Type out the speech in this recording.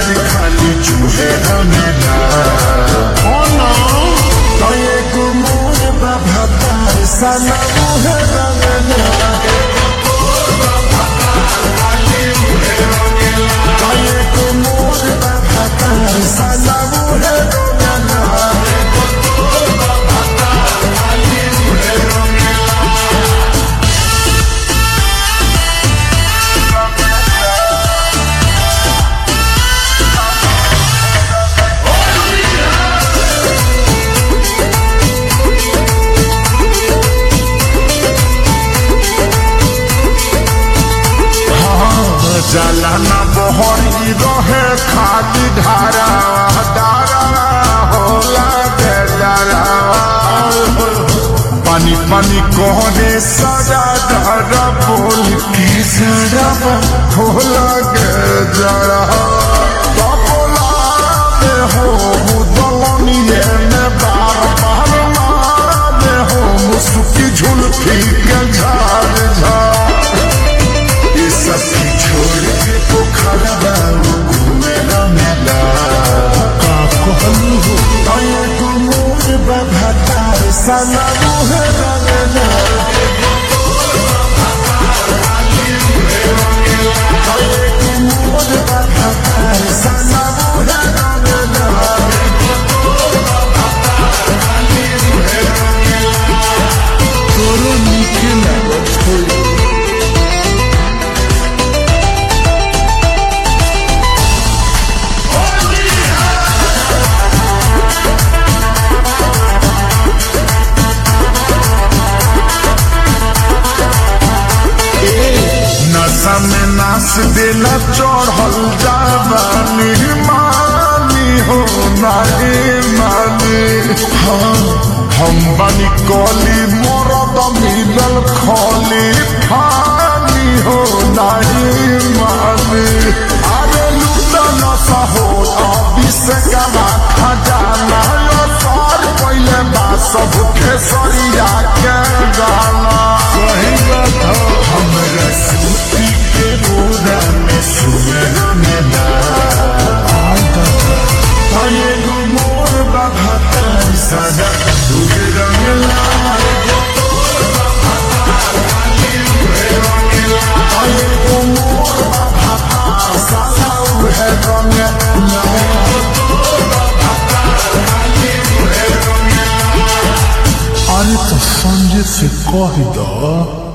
प्यार खाली चूहे रंगला तो एगो मोर बाबा तार साला मुहे रंगला तो एगो मोर बाबा तार साला मुहे रंगला जाला न बहरी रहे खाली धारा धारा होला बेचारा पानी पानी कोने सजा धारा बोल की जरा होला के जरा बबुला में हो दलनिए में बार बार मारा में हो मुसुकी झुलफी के झाड़ झाड़ ये सब की छोड़ के पोखरा बाबू घूमे न मिला का कहलू हो तये को मोर बाबा तार साला मुहे रंगना तये को मोर बाबा तार साला मुहे रंगना तोरो नीके लागत होई नशा में नाच देला चढ़ल जावानी मानी हो नानी मानी हाँ हम बनी कली मरद मिलल खली फानी हो नानी मानी अरे लूटा नशा हो अभी से गवा खजाना यो सार पहले बा सब खेसरिया के गाना सही बात हो हमरा सूती के बोरा में सुअर मिला आये गो मोर बाबा तारी सदा तुझे रंग लाल आये गो मोर बाबा तारी सदा उहे रंग लाल अरे तो संजय से कह दो